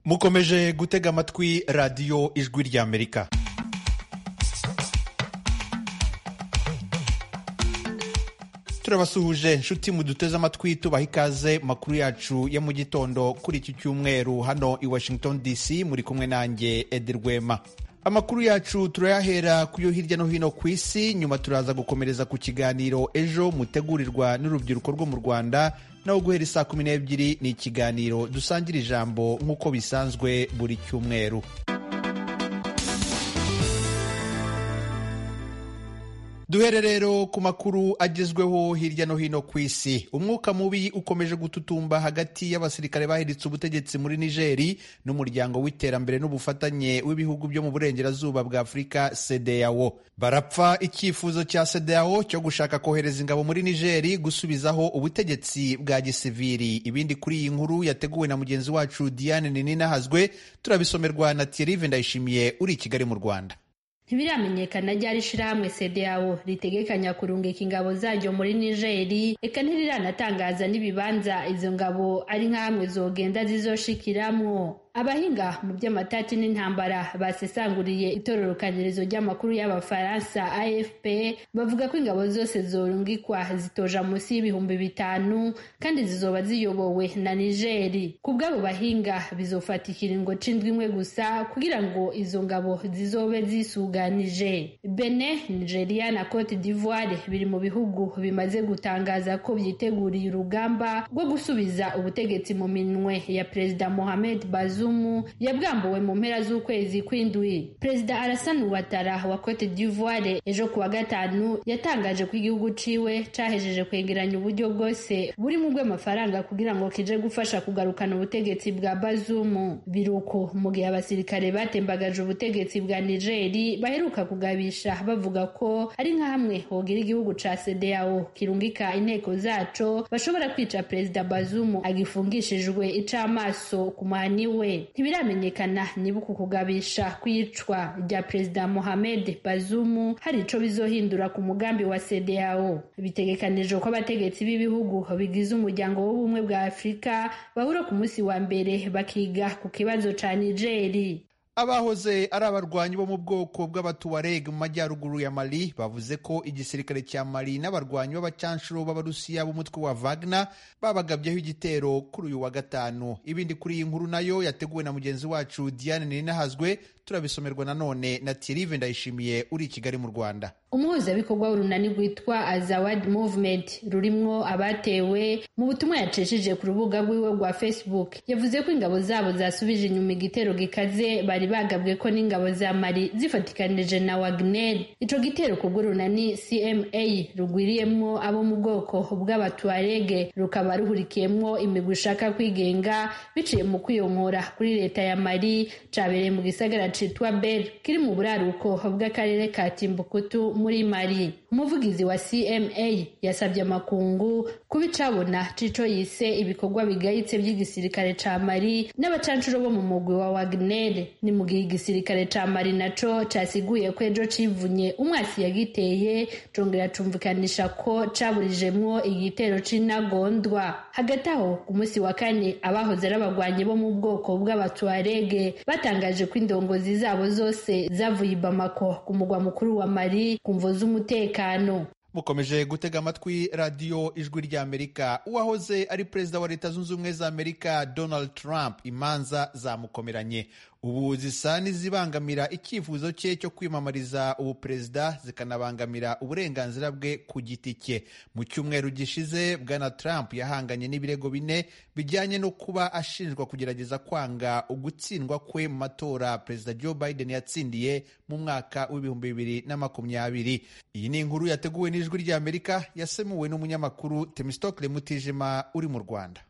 mukomeje gutega amatwi radiyo ijwi ry'amerika turabasuhuje nshuti muduteze amatwi tubaha ikaze makuru yacu ya mu gitondo kuri iki cyumweru hano i washington dc muri kumwe nanjye edi rwema amakuru yacu turayahera ku yo hirya no hino ku isi nyuma turaza gukomereza ku kiganiro ejo mutegurirwa n'urubyiruko rwo mu rwanda naho guhera isaa kumi n'ebyiri ni ikiganiro dusangira ijambo nk'uko bisanzwe buri cyumweru duhere rero ku makuru agezweho hirya no hino ku isi umwuka mubi ukomeje gututumba hagati y'abasirikare bahiritse ubutegetsi muri nigeri n'umuryango w'iterambere n'ubufatanye w'ibihugu byo mu burengerazuba bwa afurika sedeyawo barapfa icyifuzo cya sedeyawo cyo gushaka kohereza ingabo muri nigeri gusubizaho ubutegetsi bwa gisiviri ibindi kuri iyi nkuru yateguwe na mugenzi wacu diane nininahazwe turabisomerwa na thierry ndayishimiye uri i kigali mu rwanda ntibiramenyekana ryari ishirahamwe sedeyawo ritegekanya kurungika ingabo zaryo muri nigeri reka ntiriranatangazwa n'ibibanza izo ngabo ari nk'ahamwe zogenda zizoshikiramwo abahinga mu by'amatati n'intambara basesanguriye itororokanirizo ry'amakuru y'abafaransa afp bavuga ko ingabo zose zorungikwa zitoja munsi y'ibihumbi bitanu kandi zizoba ziyobowe na nigeri ku bw'abo bahinga bizofata ikiringo c'indwi gusa kugira ngo izo ngabo zizobe zisuganije bene nigeria na cote d'ivoire biri mu bihugu bimaze gutangaza ko byiteguriye urugamba rwo gusubiza ubutegetsi mu minwe ya perezida mohamed bazoum yabwambuwe mu mpera z'ukwezi kw'indwi perezida Alassane Ouattara wa Cote d'Ivoire ejo kuwa gatanu yatangaje ko igihugu ciwe cahejeje kwegeranya uburyo bwose buri mu bw'amafaranga kugira ngo kije gufasha kugarukana ubutegetsi bwa Bazoum biruko mu gihe abasirikare batembagaje ubutegetsi bwa Nigeri baheruka kugabisha bavuga ko ari nka hamwe hogira igihugu ca CEDEAO kirungika inteko zaco bashobora kwica perezida Bazoum agifungishijwe icamaso ku muhani we ntibiramenyekana niba uku kugabisha kwicwa rya perezida mohamed bazumu hari ico bizohindura ku mugambi wa sedeao bitegekanijwe ko abategetsi b'ibihugu bigize umuryango w'ubumwe bwa afurika bahura ku munsi wa mbere bakiga ku kibazo ca nigeri abahoze ari abarwanyi bo mu bwoko bw'abatuwareg mu majyaruguru ya mali bavuze ko igisirikare cya mali n'abarwanyi b'abacanshuro b'abarusiya b'umutwe wa wagner babagabyeho igitero kuri uyu wa gatanu ibindi kuri iyi nkuru nayo yateguwe na mugenzi wacu diane ninahazwe turabisomerwa nanone na tirive ndayishimiye uri i kigali mu rwanda umuhuzabikorwa w'urunani rwitwa azawad movement rurimwo abatewe mu butumwa yacishije ku rubuga rwiwe rwa facebook yavuze ko ingabo zabo zasubije inyuma igitero gikaze bari bagabwe ko n'ingabo za mari zifatikanije na wagner ico gitero kubw'urunani cma rugwiriyemwo abo mu bwoko bw'abatuarege rukaba ruhurikiyemwo imigwi ishaka kwigenga biciye mu kwiyomora kuri leta ya mari cabereye mu gisagara citwa bel kiri mu buraruko bw'akarere ka timbukutu muri mari umuvugizi wa cma yasabye amakungu kuba icabona cico yise ibikorwa bigayitse by'igisirikare ca mari n'abacanshuro bo mu mugwi wa wagner ni mu gihe igisirikare ca mari naco casiguye ko ejo civunye umwasi yagiteye congera cumvikanisha ko caburijemwo igitero c'intagondwa hagati aho ku munsi wa kane abahoze ari abagwanyi bo mu bwoko bw'abatuarege batangaje ko indongozi zabo zose zavuye i Bamako ku mugwa mukuru wa Mali ku mvo z'umutekano mukomeje gutega amatwi radiyo ijwi ry'amerika uwahoze ari perezida wa leta zunze ubumwe za amerika donald trump imanza zamukomeranye ubu zisa n'izibangamira icyifuzo cye cyo kwiyamamariza ubuperezida zikanabangamira uburenganzira bwe ku giti cye mu cyumweru gishize bwana trump yahanganye n'ibirego bine bijyanye no kuba ashinjwa kugerageza kwanga ugutsindwa kwe mu matora perezida joe biden yatsindiye mu mwaka w'ibihumbi bibiri na makumyabiri iyi ni inkuru yateguwe n'ijwi ry'amerika yasemuwe n'umunyamakuru temistokle mutijima uri mu rwanda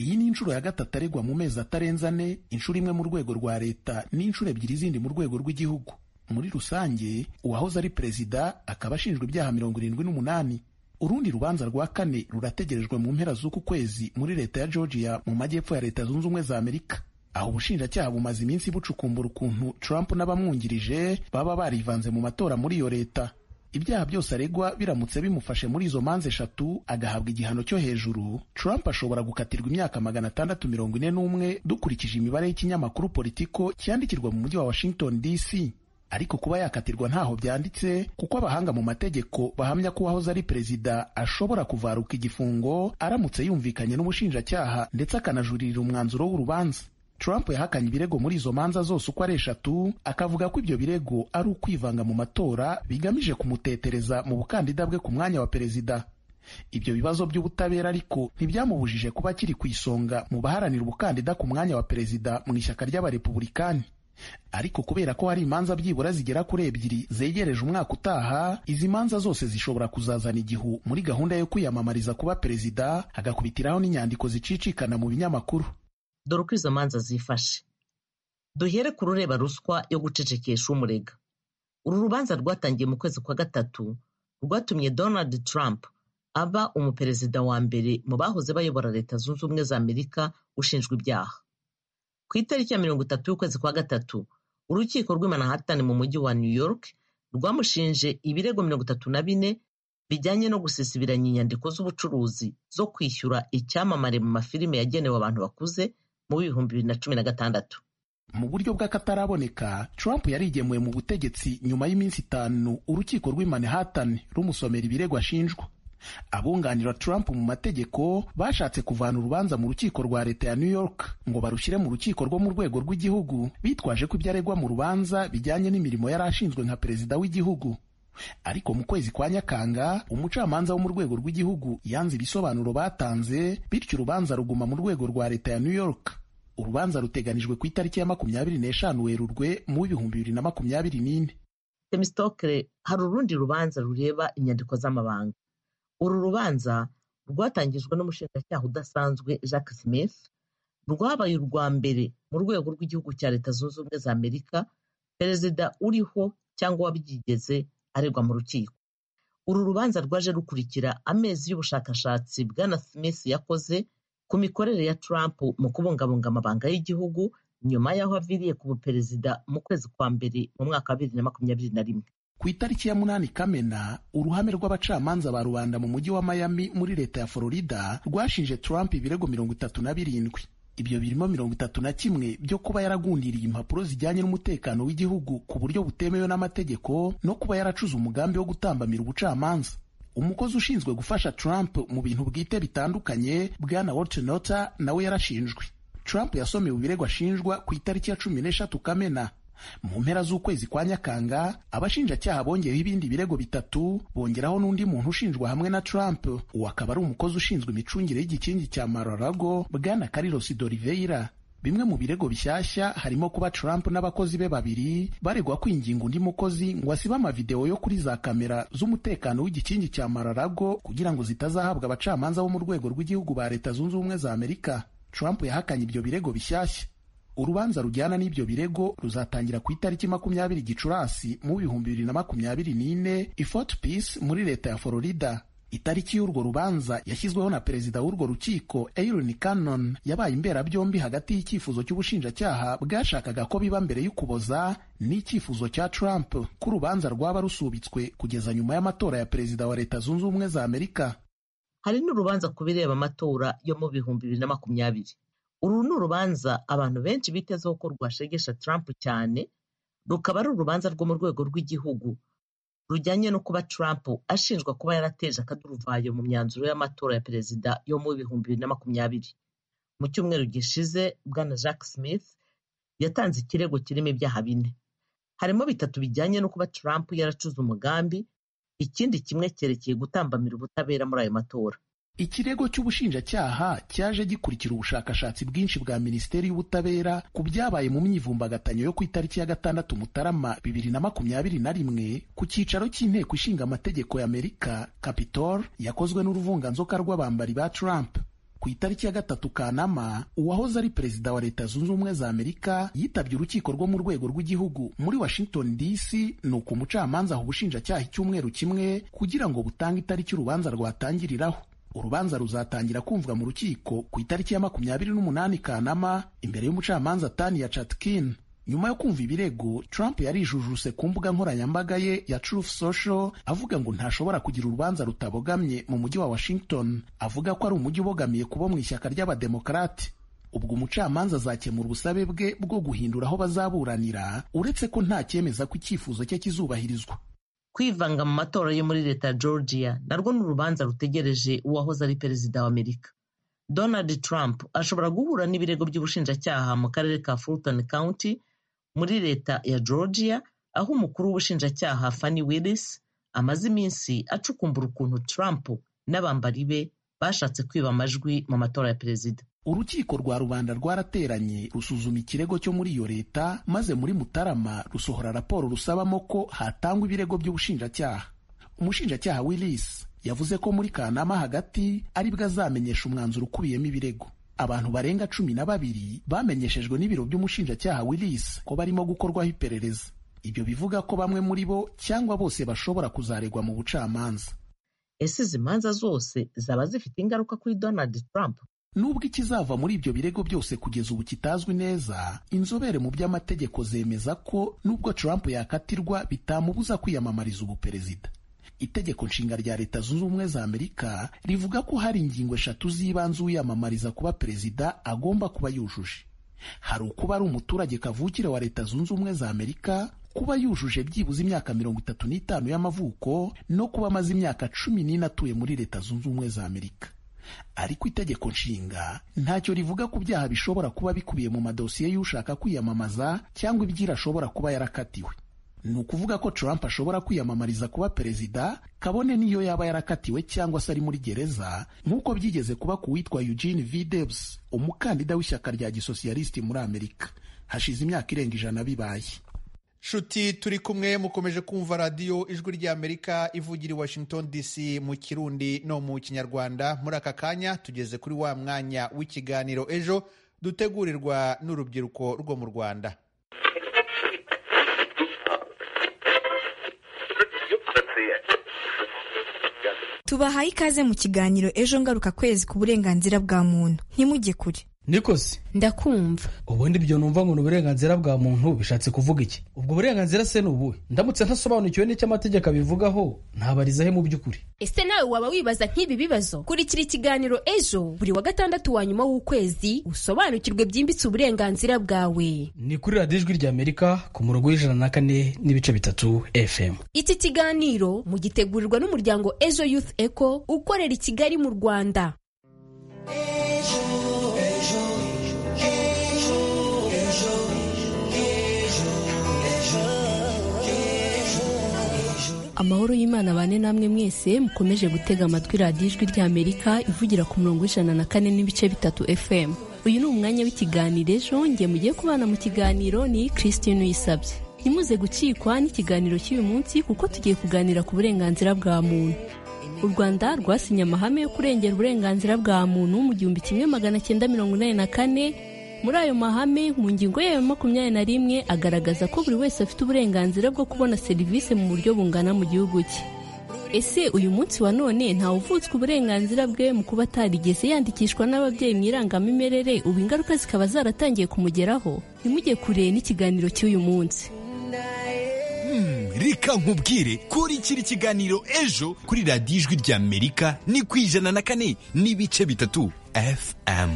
iyi ni inshuro ya gatatu aregwa mu mezi atarenze ane inshuro imwe mu rwego rwa leta n'inshuro ebyiri zindi mu rwego rw'igihugu muri rusange uwahoze ari perezida akaba ashinjwa ibyaha mirongo irindwi n'umunani urundi rubanza rwa kane rurategerejwe mu mpera z'uku kwezi muri leta ya georgia mu majyepfo ya leta zunze ubumwe za amerika aho ubushinjacyaha bumaze iminsi bucukumbura ukuntu trump n'abamwungirije baba barivanze mu matora muri iyo leta ibyaha byose aregwa biramutse bimufashe muri izo manza eshatu agahabwa igihano cyo hejuru trump ashobora gukatirwa imyaka magana atandatu mirongo ine n'umwe dukurikije imibare y'ikinyamakuru politiko cyandikirwa mu mujyi wa washington dc ariko kuba yakatirwa ntaho byanditse kuko abahanga mu mategeko bahamya ko uwahoze ari perezida ashobora kuvaruka igifungo aramutse yumvikanye n'ubushinjacyaha ndetse akanajurira umwanzuro w'urubanza Trump yahakanye ibirego muri izo manza zose uko ari eshatu akavuga ko ibyo birego ari ukwivanga mu matora bigamije kumutetereza mu bukandida bwe ku mwanya wa perezida ibyo bibazo by'ubutabera ariko ntibyamubujije kuba akiri ku isonga mu baharanira ubukandida ku mwanya wa perezida mu ishyaka ry'abarepubulikani ariko kubera ko hari imanza byibura zigera kuri ebyiri zegereje umwaka utaha izi manza zose zishobora kuzazana igihu muri gahunda yo kwiyamamariza kuba perezida hagakubitiraho n'inyandiko zicicikana mu binyamakuru dore uko izo manza zifashe duhere ku rureba ruswa yo gucecekesha umurega uru rubanza rwatangiye mu kwezi kwa gatatu rwatumye donald trump aba umuperezida wa mbere mu bahoze bayobora leta zunze ubumwe za amerika ushinjwa ibyaha ku itariki ya mirongo itatu y'ukwezi kwa gatatu urukiko rw'i manhattan mu mujyi wa new york rwamushinje ibirego mirongo itatu na bine bijyanye no gusisibiranya inyandiko z'ubucuruzi zo kwishyura icyamamare mu mafilime yagenewe abantu bakuze mu bihumbi bibiri na cumi na gatandatu mu buryo bw'akataraboneka trump yarigemuye mu butegetsi nyuma y'iminsi itanu urukiko rw'i manhattan rumusomera ibirego ashinjwa abunganira trump mu mategeko bashatse kuvana urubanza mu rukiko rwa leta ya new york ngo barushyire mu rukiko rwo mu rwego rw'igihugu bitwaje ko ibyo aregwa mu rubanza bijyanye n'imirimo yari ashinzwe nka perezida w'igihugu ariko mu kwezi kwa nyakanga umucamanza wo mu rwego rw'igihugu yanze ibisobanuro batanze bityo urubanza ruguma mu rwego rwa leta ya new york urubanza ruteganijwe ku itariki ya makumyabiri n'eshanu werurwe mu bihumbi bibiri na makumyabiri n'ine temistokere hari urundi rubanza rureba inyandiko z'amabanga uru rubanza rwatangijwe n'umushinjacyaha udasanzwe jacques smith rwabaye urwa mbere mu rwego rw'igihugu cya leta zunze ubumwe za amerika perezida uriho cyangwa wabyigeze aregwa mu rukiko uru rubanza rwaje rukurikira amezi y'ubushakashatsi bwana smith yakoze ku mikorere ya trump mu kubungabunga amabanga y'igihugu nyuma y'aho aviriye ku buperezida mu kwezi kwa mbere mu mwaka wa bibiri na makumyabiri na rimwe ku itariki ya munani kamena uruhame rw'abacamanza ba rubanda mu mujyi wa miami muri leta ya florida rwashinje trump ibirego mirongo itatu na birindwi ibyo birimo mirongo itatu na kimwe byo kuba yaragundiriye impapuro zijyanye n'umutekano w'igihugu ku buryo butemewe n'amategeko no kuba yaracuze umugambi wo gutambamira ubucamanza umukozi ushinzwe gufasha trump mu bintu bwite bitandukanye bwana waltenota nawe yarashinjwe trump yasomewe ibirego ashinjwa ku itariki ya cumi n'eshatu kamena mu mpera z'ukwezi kwa nyakanga abashinjacyaha bongeyeho ibindi birego bitatu bongeraho n'undi muntu ushinjwa hamwe na trump uwo akaba ari umukozi ushinzwe imicungire y'igikingi cya mararago bwana carlos doliveira bimwe mu birego bishyashya harimo kuba trump n'abakozi be babiri baregwa kwinginga undi mukozi ngo asibe amavidewo yo kuri za kamera z'umutekano w'igikingi cya mararago kugira ngo zitazahabwa abacamanza bo mu rwego rw'igihugu ba leta zunze ubumwe za amerika trump yahakanye ibyo birego bishyashya urubanza rujyana n'ibyo birego ruzatangira ku itariki makumyabiri gicurasi mu bihumbi bibiri na makumyabiri n'ine i fort peace muri leta ya florida itariki y'urwo rubanza yashyizweho na perezida w'urwo rukiko Aaron Cannon yabaye imberabyombi hagati y'icyifuzo cy'ubushinjacyaha bwashakaga ko biba mbere y'ukuboza n'icyifuzo cya Trump ko urubanza rwaba rusubitswe kugeza nyuma y'amatora ya perezida wa leta zunze ubumwe za Amerika hari n'urubanza ku bireba amatora yo mu bihumbi bibiri na makumyabiri uru ni urubanza abantu benshi bitezeho ko rwashegesha Trump cyane rukaba ari urubanza rwo mu rwego rw'igihugu rujyanye no kuba Trump ashinjwa kuba yarateje akaduruvayo mu myanzuro y'amatora ya perezida yo mu bihumbi bibiri na makumyabiri mu cyumweru gishize bwana Jacques Smith yatanze ikirego kirimo ibyaha bine harimo bitatu bijyanye no kuba Trump yaracuze umugambi ikindi kimwe cyerekeye gutambamira ubutabera muri ayo matora ikirego cy'ubushinjacyaha cyaje gikurikira ubushakashatsi bwinshi bwa minisiteri y'ubutabera ku byabaye mu myivumbagatanyo yo ku itariki ya gatandatu mutarama bibiri na makumyabiri na rimwe ku cyicaro cy'inteko ishinga amategeko y'amerika capitol yakozwe n'uruvunganzoka rw'abambari ba trump ku itariki ya gatatu kanama uwahoze ari perezida wa leta zunze ubumwe za amerika yitabye urukiko rwo mu rwego rw'igihugu muri washington dc ni uko umucamanza aha ubushinjacyaha icyumweru kimwe kugira ngo butange itariki urubanza rwatangiriraho urubanza ruzatangira kumvwa mu rukiko ku itariki ya makumyabiri n'umunani kanama imbere y'umucamanza tania chatkin nyuma yo kumva ibirego trump yarijujuse ku mbuga nkoranyambaga ye ya truth social avuga ngo ntashobora kugira urubanza rutabogamye mu mujyi wa washington avuga ko ari umujyi ubogamiye kubo mu ishyaka ry'abademokarate ubwo umucamanza azakemura ubusabe bwe bwo guhindura aho bazaburanira uretse ko nta cyemeza ko icyifuzo cye kizubahirizwa kwivanga mu matora yo muri leta ya georgia narwo ni urubanza rutegereje uwahoze ari perezida wa amerika donald trump ashobora guhura n'ibirego by'ubushinjacyaha mu karere ka fulton county muri leta ya georgia aho umukuru w'ubushinjacyaha fanny willis amaze iminsi acukumbura ukuntu trump n'abambari be bashatse kwiba amajwi mu matora ya perezida urukiko rwa rubanda rwarateranye rusuzuma ikirego cyo muri iyo leta maze muri mutarama rusohora raporo rusabamo ko hatangwa ibirego by'ubushinjacyaha umushinjacyaha willis yavuze ko muri kanama hagati aribwo azamenyesha umwanzuro ukubiyemo ibirego abantu barenga cumi na babiri bamenyeshejwe n'ibiro by'umushinjacyaha willis ko barimo gukorwaho iperereza ibyo bivuga ko bamwe muri bo cyangwa bose bashobora kuzaregwa mu bucamanza ese izi manza zose zaba zifite ingaruka kuri donald trump nubwo ikizava muri ibyo birego byose kugeza ubu kitazwi neza inzobere mu by'amategeko zemeza ko nubwo trump yakatirwa bitamubuza kwiyamamariza ubuperezida itegeko nshinga rya leta zunze ubumwe za amerika rivuga ko hari ingingo eshatu z'ibanze uyamamariza kuba perezida agomba kuba yujuje hari ukuba ari umuturage kavukire wa leta zunze ubumwe za amerika kuba yujuje byibuze imyaka mirongo itatu n'itanu y'amavuko no kuba amaze imyaka cumi n'ine atuye muri leta zunze ubumwe za amerika ariko itegeko nshinga ntacyo rivuga ku byaha bishobora kuba bikubiye mu madosiye y'ushaka kwiyamamaza cyangwa ibyira ashobora kuba yarakatiwe ni ukuvuga ko trump ashobora kwiyamamariza kuba perezida kabone n'iyo yaba yarakatiwe cyangwa se ari muri gereza nk'uko byigeze kuba ku witwa eugene v debs umukandida w'ishyaka rya gisosiyalisiti muri amerika hashize imyaka irenga ijana bibaye nshuti turi kumwe mukomeje kumva radiyo ijwi ry'amerika ivugira i washington dc mu kirundi no mu kinyarwanda muri aka kanya tugeze kuri wa mwanya w'ikiganiro ejo dutegurirwa n'urubyiruko rwo mu rwanda tubahaye ikaze mu kiganiro ejo ngaruka kwezi ku burenganzira bwa muntu ntimujye kure nikosi ndakumva ubundi ibyo numva ngo ni uburenganzira bwa muntu bishatse kuvuga iki ubwo burenganzira se ni ubuhe ndamutse ntasobanukiwe n'icyo amategeko abivugaho ntabariza he mu by'ukuri ese nawe waba wibaza nk'ibi bibazo kurikira ikiganiro ejo buri wa gatandatu wa nyuma w'ukwezi usobanukirwe byimbitse uburenganzira bwawe ni kuri radiyo ijwi ry'amerika ku murongo w'ijana na kane n'ibice bitatu fm iki kiganiro mugitegurirwa n'umuryango ejo youth eco ukorera i kigali mu rwanda amahoro y'imana bane namwe mwese mukomeje gutega amatwi radiyo ijwi ry'amerika ivugira ku murongo w'ijana na kane n'ibice bitatu fm uyu ni umwanya w'ikiganiro ejo nge mugiye kubana mu kiganiro ni christine uyisabye ntimuze gucikwa n'ikiganiro cy'uyu munsi kuko tugiye kuganira ku burenganzira bwa muntu u rwanda rwasinye amahame yo kurengera uburenganzira bwa muntu mu gihumbi kimwe magana cyenda mirongo inani na kane muri ayo mahame mu ngingo yayo makumyabiri na rimwe agaragaza ko buri wese afite uburenganzira bwo kubona serivisi mu buryo bungana mu gihugu cye ese uyu munsi wa none ntawuvutswe uburenganzira bwe mu kuba atarigeze yandikishwa n'ababyeyi mu irangamimerere ubu ingaruka zikaba zaratangiye kumugeraho ntimujye kure n'ikiganiro cy'uyu munsi reka nkubwire kurikira ikiganiro ejo kuri radiyo ijwi ry'amerika ni ku ijana na kane n'ibice bitatu fm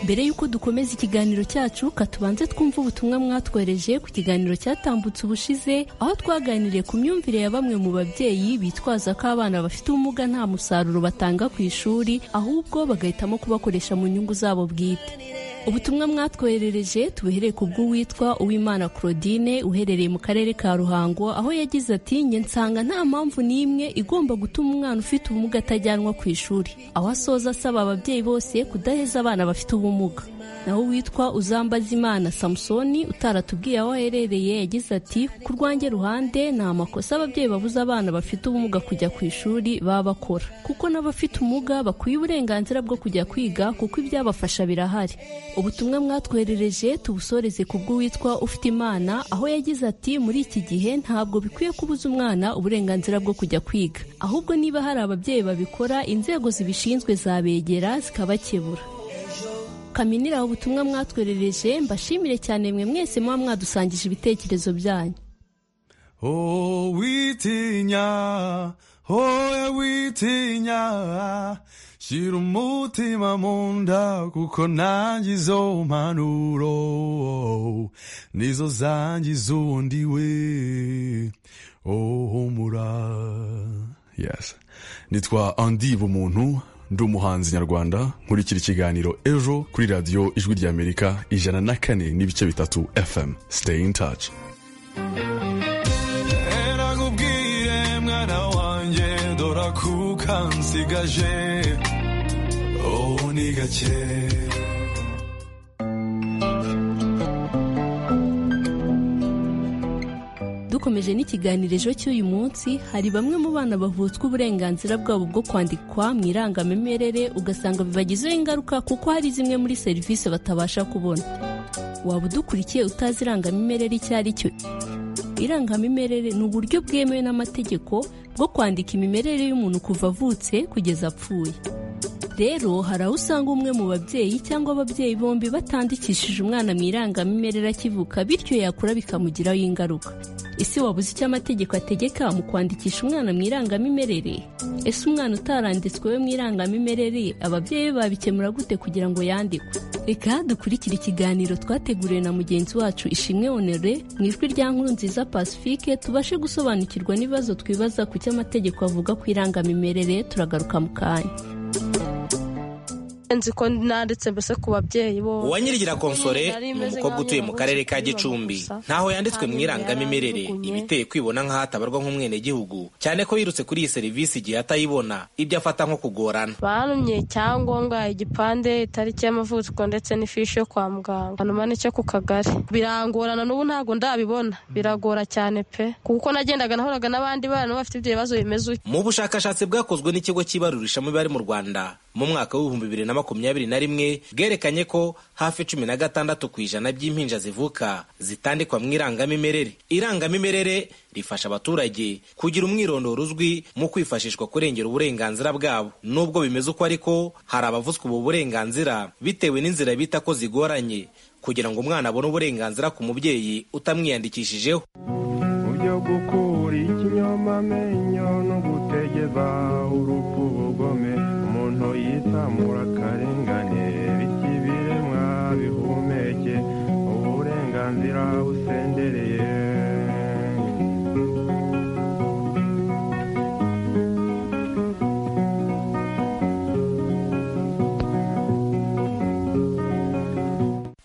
mbere y'uko dukomeza ikiganiro cyacu katubanze twumva ubutumwa mwatwohereje ku kiganiro cyatambutse ubushize aho twaganiriye ku myumvire ya bamwe mu babyeyi bitwaza ko abana bafite ubumuga nta musaruro batanga ku ishuri ahubwo bagahitamo kubakoresha mu nyungu zabo bwite ubutumwa mwatwoherereje tubuhereye ku bw'uwitwa uwimana claudine uherereye mu karere ka ruhango aho yagize ati njye nsanga nta mpamvu n'imwe igomba gutuma umwana ufite ubumuga atajyanwa ku ishuri aho asoza asaba ababyeyi bose kudaheza abana bafite ubumuga naho uwitwa uzambazimana samusoni utaratubwiye aho aherereye yagize ati ku rwanjye ruhande ni amakosa ababyeyi babuza abana bafite ubumuga kujya ku ishuri baba bakora kuko n'abafite ubumuga bakwiye uburenganzira bwo kujya kwiga kuko ibyabafasha birahari ubutumwa mwatwoherereje tubusoreze ku bw'uwitwa ufite imana aho yagize ati muri iki gihe ntabwo bikwiye kubuza umwana uburenganzira bwo kujya kwiga ahubwo niba hari ababyeyi babikora inzego zibishinzwe zabegera zikabakebura kaminira ubutumwa mwatwerereje mbashimire cyane mwe mwese muba mwadusangije ibitekerezo byanyu Oh, witinya, oya witinya, shira umutima mu nda kuko nanjye izo mpanuro nizo zangiza ubundi we, oh humura. Yes. Nitwa Andy Bumuntu, ndi umuhanzi nyarwanda, nkurikira ikiganiro ejo kuri radiyo ijwi ry'Amerika ijana na kane n'ibice bitatu FM. Stay in touch. nakubwire mwana wanjye dora kuka nsigaje ubu ni gake dukomeje n'ikiganiro ejo cy'uyu munsi hari bamwe mu bana bavutswa uburenganzira bwabo bwo kwandikwa mu irangamimerere ugasanga bibagizeho ingaruka kuko hari zimwe muri serivisi batabasha kubona waba udukurikiye utazi irangamimerere icyo ari cyo irangamimerere ni uburyo bwemewe n'amategeko bwo kwandika imimerere y'umuntu kuva avutse kugeza apfuye rero hari aho usanga umwe mu babyeyi cyangwa ababyeyi bombi batandikishije umwana mu irangamimerere akivuka bityo yakura bikamugiraho ingaruka ese wabuze icyo amategeko ategeka mu kwandikisha umwana mu irangamimerere ese umwana utaranditswe we mu irangamimerere ababyeyi be babikemura gute kugira ngo yandikwe reka dukurikire ikiganiro twateguriwe na mugenzi wacu ishimwe honore mu ijwi rya nkuru nziza pacifique tubashe gusobanukirwa n'ibibazo twibaza ku cyo amategeko avuga ku irangamimerere turagaruka mu kanya nzi ko nanditse mbese ku babyeyi bo uwanyirigira konsore ni umukobwa utuye mu karere ka gicumbi ntaho yanditswe mu irangamimerere iba iteye kwibona nk'aho atabarwa nk'umwenegihugu cyane ko yirutse kuri iyi serivisi igihe atayibona ibyo afata nko kugorana barumye icyangombwa igipande itariki y'amavuko ndetse n'ifishi yo kwa muganga hanyuma n'icyo ku kagari birangorana n'ubu ntabwo ndabibona biragora cyane pe kuko nagendaga nahoraga n'abandi bana bafite ibyo bibazo bimeze uko mu bushakashatsi bwakozwe n'ikigo cyibarurishamibare mu rwanda mu mwaka w'ibihumbi bibiri na makumyabiri na rimwe bwerekanye ko hafi cumi na gatandatu ku ijana by'impinja zivuka zitandikwa mu irangamimerere irangamimerere rifasha abaturage kugira umwirondoro uzwi mu kwifashishwa kurengera uburenganzira bwabo nubwo bimeze uko ariko hari abavuzwa ubu burenganzira bitewe n'inzira bita ko zigoranye kugira ngo umwana abone uburenganzira ku mubyeyi utamwiyandikishijeho byo gukura ikinyomamenyo no gutegeza urupfu ubugome umuntu yitamura akarengane bityo ibiremwa bihumeke uburenganzira busendereye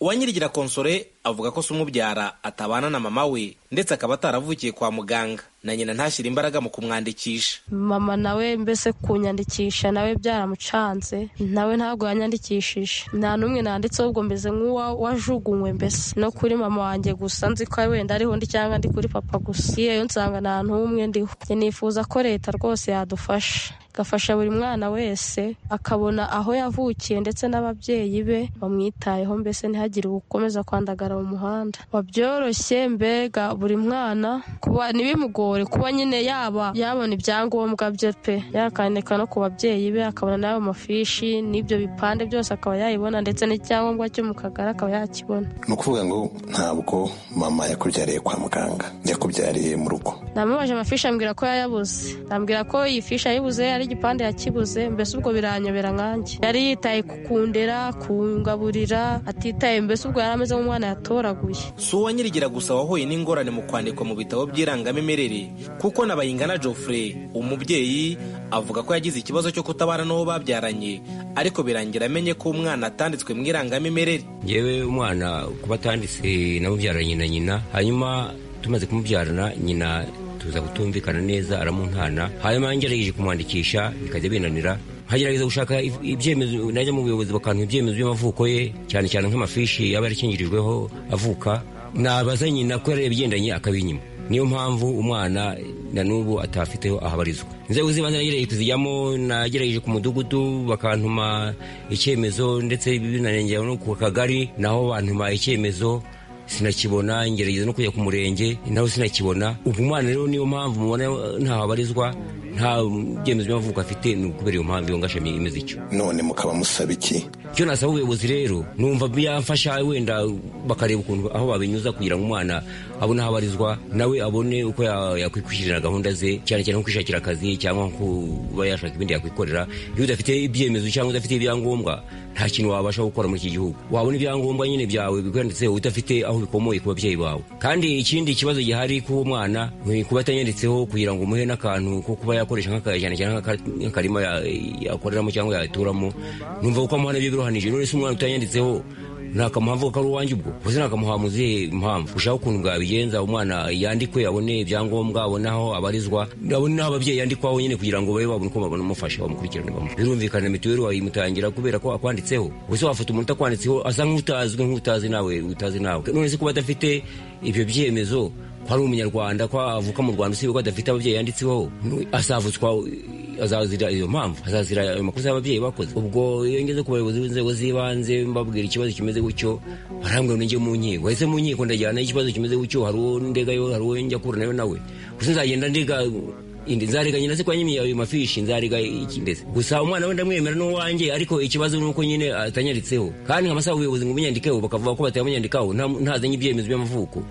uwanyirigira konsore avuga ko se umubyara atabana na mama we ndetse akaba ataravukiye kwa muganga na nyina ntashyire imbaraga mu kumwandikisha mama nawe mbese kunyandikisha nawe byaramucanze nawe ntabwo yanyandikishije nta n'umwe nanditseho ubwo meze nk'uwajugunywe mbese no kuri mama wanjye gusa nzi ko wenda ariho ndi cyangwa ndi kuri papa gusa iyo nsanga nta n'umwe ndiho nifuza ko leta rwose yadufasha igafasha buri mwana wese akabona aho yavukiye ndetse n'ababyeyi be bamwitayeho mbese ntihagire ukomeza kwandagara mu muhanda babyoroshye mbega buri mwana kuba ntibimugore kuba nyine yaba yabona ibyangombwa bye pe yakandika no ku babyeyi be akabona n'ayo mafishi n'ibyo bipande byose akaba yayibona ndetse n'icyangombwa cyo mu kagari akaba yakibona ni ukuvuga ngo ntabwo mama yakubyariye kwa muganga yakubyariye mu rugo namubaje amafishi ambwira ko yayabuze ambwira ko iyi fishi yayibuze yari igipande yakibuze mbese ubwo biranyobera nkanjye yari yitaye kukundera kungaburira atitaye mbese ubwo yari ameze nk'umwana yatoraguye si uwanyirigira gusa wahuye n'ingorane mu kwandikwa mu bitabo by'irangamimerere kuko na bayingana Geoffrey umubyeyi avuga ko yagize ikibazo cyo kutabana n'uwo babyaranye ariko birangira amenye ko umwana atanditswe mu irangamimerere yewe umwana kuba atanditse namubyaranye na nyina hanyuma tumaze kumubyarana nyina tuza kutumvikana neza aramuntana hanyuma ngerageje kumwandikisha bikajya binanira nkagerageza gushaka ibyemezo najya mu buyobozi bakantuha ibyemezo by'amavuko ye cyane cyane nk'amafishi yaba yarakingirijweho avuka nabaza nyina ko yari yabigendanye akabinyima niyo mpamvu umwana na n'ubu atafiteho ahabarizwa inzego z'ibanze nagerageje kuzijyamo nagerageje ku mudugudu bakantuma icyemezo ndetse binanengera no ku kagari naho bantuma icyemezo sinakibona ngerageza no kujya ku murenge nawe sinakibona ubwo umwana rero niyo mpamvu mubona ntaho abarizwa nta byemezo by'amavuko afite ni ukubera iyo mpamvu iyo ngashami imeze ityo none mukaba musaba iki icyo nasaba ubuyobozi rero numva byafasha wenda bakareba ukuntu aho babinyuza kugira ngo umwana abone aho abarizwa nawe abone uko ya- yakwikurikirana gahunda ze cyane cyane nko kwishakira akazi cyangwa kuba yashaka ibindi yakwikorera iyo udafite ibyemezo cyangwa udafite ibyangombwa nta kintu wabasha gukora muri iki gihugu wabona ibyangombwa nyine byawe bikwanditseho udafite aho bikomoye ku babyeyi bawe kandi ikindi kibazo gihari k'uwo mwana ni kuba atanyanditseho kugira ngo umuhe n'akantu ko kuba yakoresha nk'aka- cyane cyane nk'aka- nk'akarima ya- yakoreramo cyangwa yaturamo numva kuko amuha nabyo biruhanije none se umwana utanyanditseho ntakamuhamvu ko ari uwanjye ubwo uzi ntakamuha mu zihe mpamvu ushaka ukuntu bwabigenza umwana yandikwe abone ibyangombwa abone aho abarizwa abone n'aho ababyeyi yandikwaho nyine kugira ngo babe babone uko babamufasha bamukurikirane bamu birumvikana mituweli wayimutangira kubera ko akwanditseho ubuse wafata umuntu utakwanditseho asa nk'utazwi nk'utazi nawe utazi nawe none se kuba adafite ibyo byemezo ko ari umunyarwanda ko avuka mu rwanda usibye ko adafite ababyeyi yanditseho asavutswa azazira iyo mpamvu azazira ayo makosa y'ababyeyi bakoze ubwo iyo ngeze ku bayobozi b'inzego z'ibanze mbabwira ikibazo kimeze gutyo barambwira ngo njye mu nkiko ese mu nkiko ndajyana ikibazo kimeze gutyo hari uwo ndegayo hari uwo njya kuranayo nawe gusa nzagenda ndega indi nzarega nyina se kwa nyimiye ayo mafishi nzarega iki ndetse gusa umwana we ndamwemera n'uwanjye ariko ikibazo ni uko nyine atanyanditseho kandi nkamasaba ubuyobozi ngo bunyandikeho bakavuga ko batamunyandikaho nta- ntazanye ibyemezo by'amavuko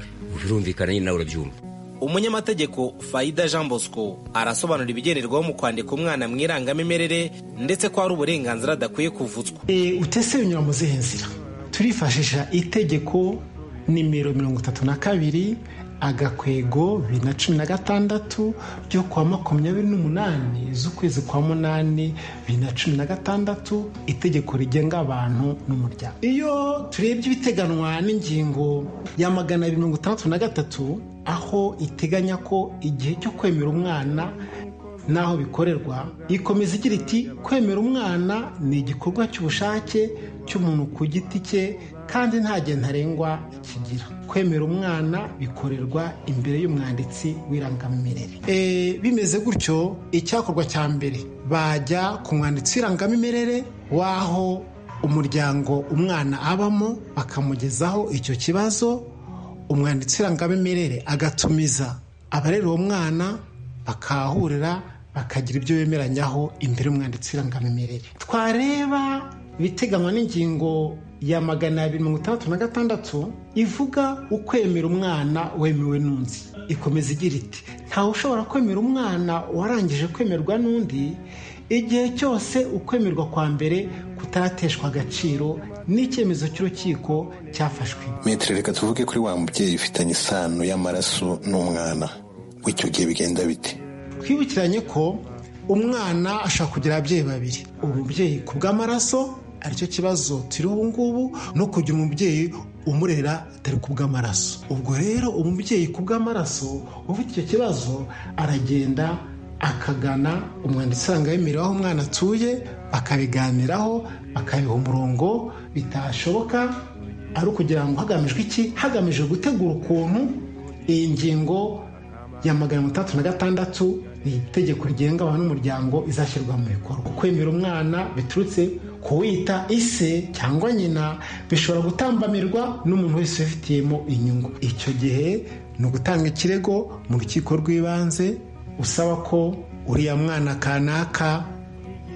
birumvikana nyine nawe urabyumva umunyamategeko fayida jean bosco arasobanura ibigenderwaho mu kwandika umwana mu irangamimerere ndetse ko hari uburenganzira adakwiye kuvutswa Eh, utese binyura mu zihe nzira turifashisha itegeko nimero mirongo itatu na kabiri agakwego bibiri na cumi na gatandatu ryo kuwa makumyabiri n'umunani z'ukwezi kwa munani bibiri na cumi na gatandatu itegeko rigenga abantu n'umuryango iyo turebye ibiteganywa n'ingingo ya magana abiri mirongo itandatu na gatatu aho iteganya ko igihe cyo kwemera umwana n'aho bikorerwa ikomeza igira iti kwemera umwana ni igikorwa cy'ubushake cy'umuntu ku giti cye kandi nta gihe ntarengwa kigira kwemera umwana bikorerwa imbere y'umwanditsi w'irangamimerere Eh, bimeze gutyo icyakorwa cya mbere bajya ku mwanditsi w'irangamimerere w'aho umuryango umwana abamo bakamugezaho icyo kibazo umwanditsi w'irangamimerere agatumiza abarera uwo mwana bakahahurira bakagira ibyo bemeranyaho imbere y'umwanditsi w'irangamimerere twareba ibiteganywa n'ingingo ya magana abiri mirongo itandatu na gatandatu ivuga ukwemera umwana wemewe n'undi ikomeza igira iti ntawe ushobora kwemera umwana warangije kwemerwa n'undi igihe cyose ukwemerwa kwa mbere kutarateshwa agaciro n'icyemezo cy'urukiko cyafashwe metero reka tuvuge kuri wa mubyeyi ufitanye isano y'amaraso n'umwana w'icyo gihe bigenda bite twibukiranye ko umwana ashobora kugira ababyeyi babiri umubyeyi ku bw'amaraso aricyo kibazo turiho ubu ngubu no kugira umubyeyi umurera atari ku bw'amaraso ubwo rero umubyeyi ku bw'amaraso ufite icyo kibazo aragenda akagana umwanditsi w'irangamimerere aho umwana atuye bakabiganiraho bakabiha umurongo bitashoboka ari ukugira ngo hagamijwe iki hagamijwe gutegura ukuntu iyi ngingo ya magana mirongo itandatu na gatandatu ni itegeko rigenga abantu n'umuryango izashyirwa mu bikorwa kwemera umwana biturutse ku wita ise cyangwa nyina bishobora gutambamirwa n'umuntu wese ubifitiyemo inyungu icyo gihe ni ugutanga ikirego mu rukiko rw'ibanze usaba ko uriya mwana kanaka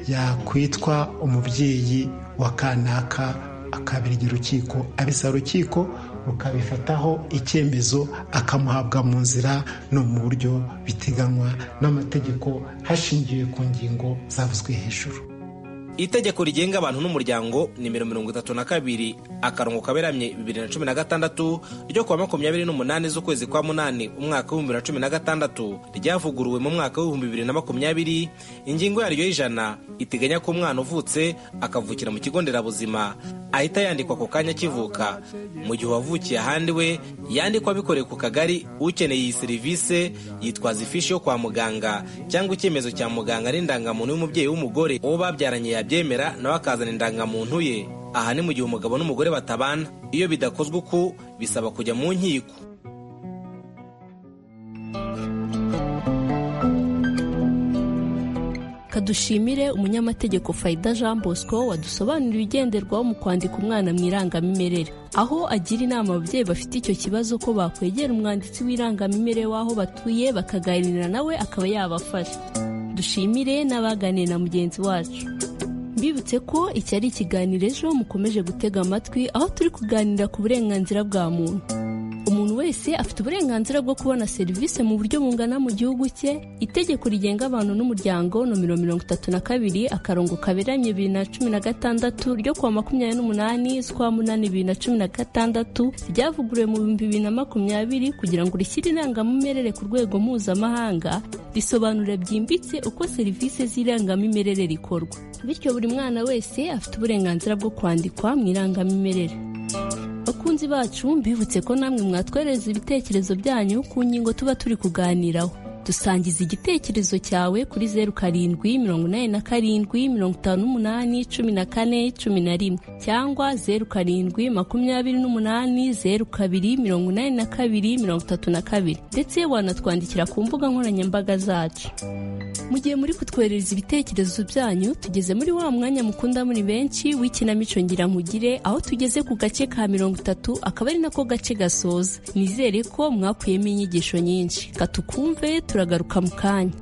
yakwitwa umubyeyi wa kanaka akabirya urukiko abisaba urukiko rukabifataho icyemezo akamuhabwa mu nzira no mu buryo biteganywa n'amategeko hashingiwe ku ngingo zavuzwe hejuru itegeko rigenga abantu n'umuryango nimero mirongo itatu na kabiri akarongo kaberamye bibiri na cumi na gatandatu ryo kuwa makumyabiri n'umunani z'ukwezi kwa munani umwaka w'ibihumbi bibiri na cumi na gatandatu ryavuguruwe mu mwaka w'ibihumbi bibiri na makumyabiri ingingo yaryo y'ijana iteganya ko umwana uvutse akavukira mu kigo nderabuzima ahita yandikwa ako kanya akivuka mu gihe uwavukiye ahandi we yandikwa abikoreye ku kagari ukeneye iyi serivisi yitwaza ifishi yo kwa muganga cyangwa icyemezo cya muganga n'indangamuntu y'umubyeyi w'umugore uwo babyaranye yabyemera nawe akazana indangamuntu ye aha ni mu gihe umugabo n'umugore batabana iyo bidakozwe uku bisaba kujya mu nkiko kadushimire umunyamategeko fayida jean bosco wadusobanurira ibigenderwaho mu kwandika umwana mu irangamimerere aho agira inama ababyeyi bafite icyo kibazo ko bakwegera umwanditsi w'irangamimerere w'aho batuye bakaganira nawe akaba yabafasha dushimire n'abaganiye na mugenzi wacu mbibutse ko iki ari ikiganiro ejo mukomeje gutega amatwi aho turi kuganira ku burenganzira bwa muntu umuntu wese afite uburenganzira bwo kubona serivisi mu buryo bungana mu gihugu cye itegeko rigenga abantu n'umuryango nomero mirongo itatu na kabiri akarongo kaberanye bibiri na cumi na gatandatu ryo kuwa makumyabiri n'umunani z'ukwa munani bibiri na cumi na gatandatu ryavuguruwe mu bihumbi bibiri na makumyabiri kugira ngo rishyire inangamimerere ku rwego mpuzamahanga risobanura byimbitse uko serivisi z'irangamimerere rikorwa bityo buri mwana wese afite uburenganzira bwo kwandikwa mu irangamimerere bakunzi bacu mbibutse ko namwe mwatwereza ibitekerezo byanyu ku ngingo tuba turi kuganiraho dusangiza igitekerezo cyawe kuri zeru karindwi mirongo inani na karindwi mirongo itanu n'umunani cumi na kane cumi na rimwe cyangwa zeru karindwi makumyabiri n'umunani zeru kabiri mirongo inani na kabiri mirongo itatu na kabiri ndetse wanatwandikira ku mbuga nkoranyambaga zacu mu gihe muri kutwoherereza ibitekerezo byanyu tugeze muri wa mwanya mukunda muri benshi w'ikinamico ngira nkugire aho tugeze ku gace ka mirongo itatu akaba ari nako gace gasoza nizere ko mwakuyemo inyigisho nyinshi katukumve turagaruka mu kanya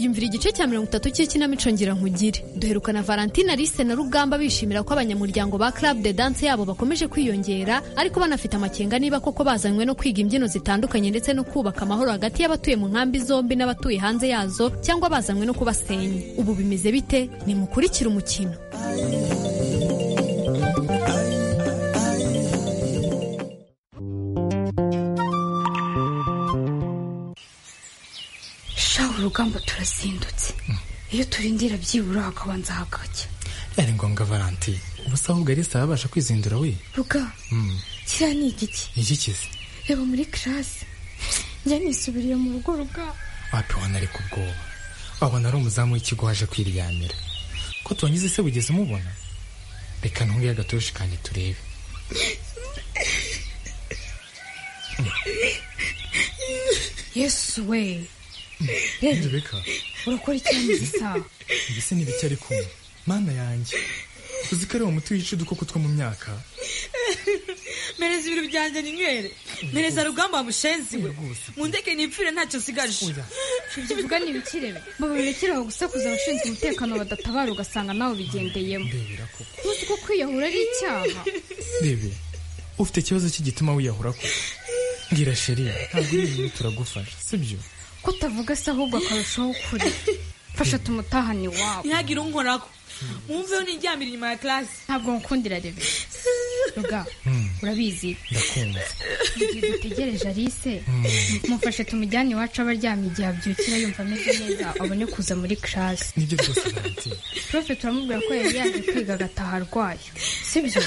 yumvira igice cya mirongo itatu cy'ikinamico ngira nkugire duherukana valentina Alice na rugamba bishimira ko abanyamuryango ba club de dance yabo bakomeje kwiyongera ariko banafite amakenga niba koko bazanywe no kwiga imbyino zitandukanye ndetse no kubaka amahoro hagati y'abatuye mu nkambi zombi n'abatuye hanze yazo cyangwa bazanywe no kubasenya ubu bimeze bite nimukurikire umukino shaho urugamba turazindutse iyo turindira byibura hakabanza hagacya ari ngombwa valanti ubu se ahubwo arisa yabasha kwizindura we ruga Mm, kiriya ni igiki ni iki kizi reba muri kirasi njya nisubiriye mu rugo ruga wapi wana ari ku bwoba wabona ari umuzamu w'ikigo waje kwiryamira ko tuwangize se wigeze umubona reka ntunge agatoroshi kanjye turebe yesu we reba rebeka urakora icyanya gisa mbese ni bike ari kumwe mana yanjye uzi ko ari uwo muti wica udukoko two mu myaka mereza ibintu byanjye ninywere mereza rugamba mushenzi we mundeke nipfire ntacyo nsigaje ibyo uvuga ni ibikirebe mubirekere aho gusakuza abashinzwe umutekano badatabara ugasanga nawe ubigendeyemo ntuzi ko kwiyahura ari icyaha rebe ufite ikibazo cy'igituma wiyahura koko mbwira sheri ntabwo uri ibintu turagufasha sibyo ko utavuga se ahubwo akarushaho ukuri fasha tumutahane iwabo ntihagire unkorako mwumveho niryamira inyuma ya karasi ntabwo nkukundira rebe ruga urabizi ndakumva igihe dutegereje alice mufashe tumujyane iwacu aba aryamye igihe abyukira yumva ameze neza abone kuza muri kirasi nibyo rwose valanti profe turamubwira ko yari yaje kwiga agataha arwaye sibyo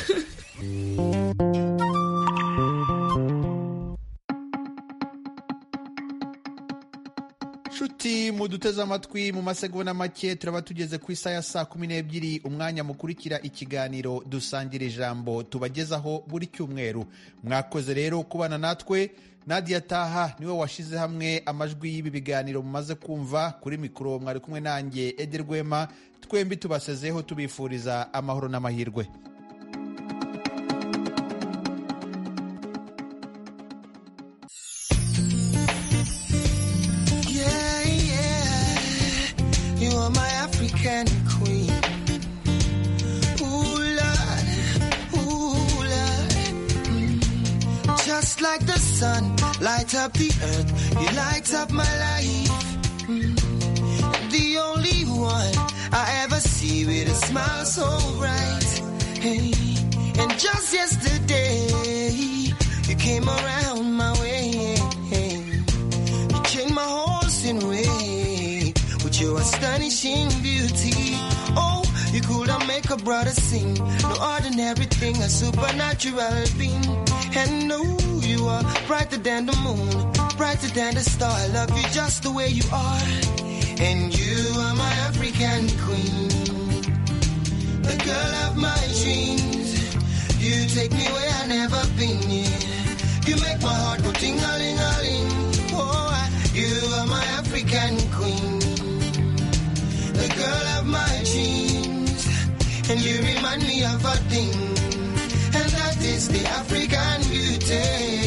nshuti muduteze amatwi mu masegonda make turaba tugeze ku isaha ya saa kumi n'ebyiri umwanya mukurikira ikiganiro dusangira ijambo tubagezaho buri cyumweru mwakoze rero kubana natwe nadia taha niwe washyize hamwe amajwi y'ibi biganiro mumaze kumva kuri mikoro mwari kumwe nanjye Eder Rwema twembi tubasezeho tubifuriza amahoro n'amahirwe Yeah, yeah. You are my African queen. Ooh, Lord. Ooh, Lord. Mm. Just like the sun, light up the earth. You light up my life. Mm. The only one I ever see with a smile so bright. Hey. And just yesterday, you came around my way. You changed my horse in way with your astonishing beauty. Oh, you could have make a brother sing. No ordinary thing, a supernatural being. And oh, you are brighter than the moon, brighter than the star. I love you just the way you are. And you are my African queen, the girl of my dreams. You take me where I never been. Yeah. You make my heart go ting a ling a ling. and you remind me of a thing, and that is the African beauty.